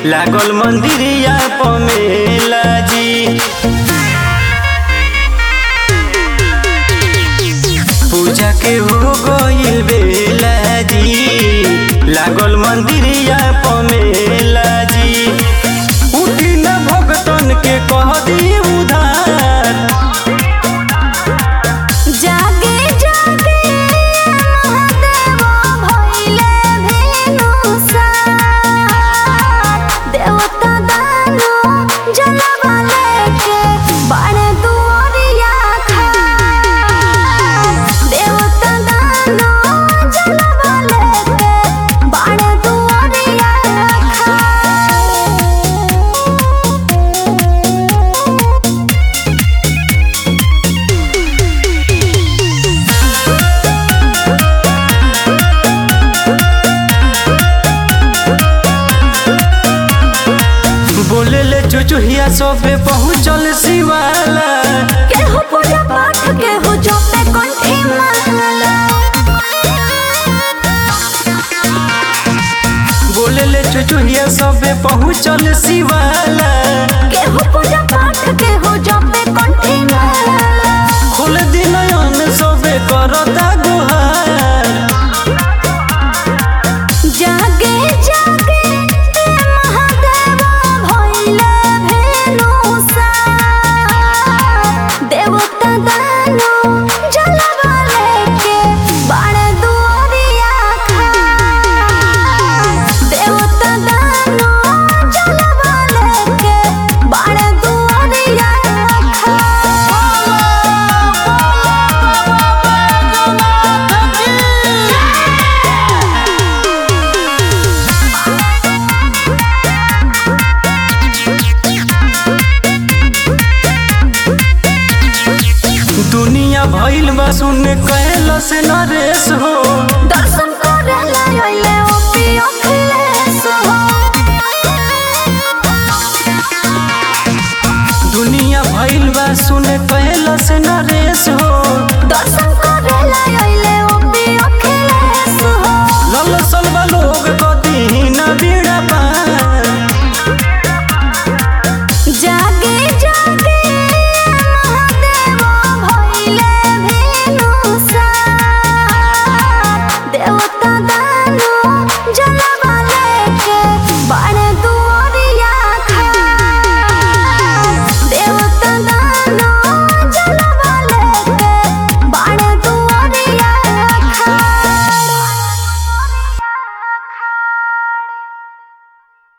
लागल मंदिरिया पमेला जी पूजा के हो गइल बेला जी लागल मंदिरिया पमेला जी उठी न भगतन के कह दी उधार जागे जागे महादेव भइले भेनुसार देवता दानो जलवा लेके बाड़े दुआरिया खार देवता दानो जलवा लेके बाड़े दुआरिया खार बोले ले चुचुहिया सबे पहुँचल शिवाला केहू पूजा पाठ केहू जपे कंठी माला बोले ले चुचुहिया सबे पहुँचल शिवाला केहू पूजा पाठ केहू जपे कंठी माला खोल दिनयन सबे करता गुहार जागे जागे महादेव भइले भेनुसार देवता दानो जलवा लेके बाड़े दुआरिया खार देवता दानो जलवा लेके बाड़े दुआरिया दुनिया भइल बा सुन कैल से नरेश हो